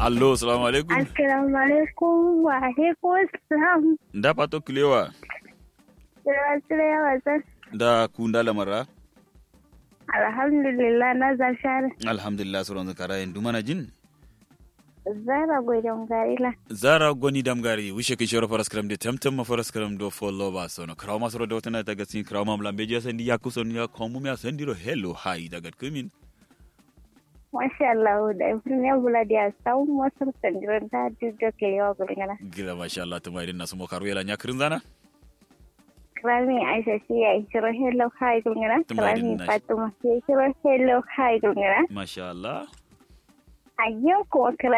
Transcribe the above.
allo assalamu alaikum Assalamu alaikum wa alaikum assalam. da pato kilewa Sira sira ya wasan. da kunda lamara Alhamdulillah na zashar. alhamdulillah suron zakara yin dumana jin Zara gudun garila. zara goni damgari wishe kai shoro faras kram de temtem ma faras kram do follow ba sono kraw masoro do tana daga sin kraw mam lambe je sandi ya kuson ya komu ya sandiro hello hi daga kumin Masha Allah da ifin ya bula da sau masar sandiran ta jujo ke yawa gulgana. gila masha Allah tuma idan nasu mo karu yala nyakrin zana Krami Aisha shi ya yi shiro hello hi gulgana. Tumai Krami din na- Fatima shi ya shiro hello hi gulgana. masha Allah A yau kuma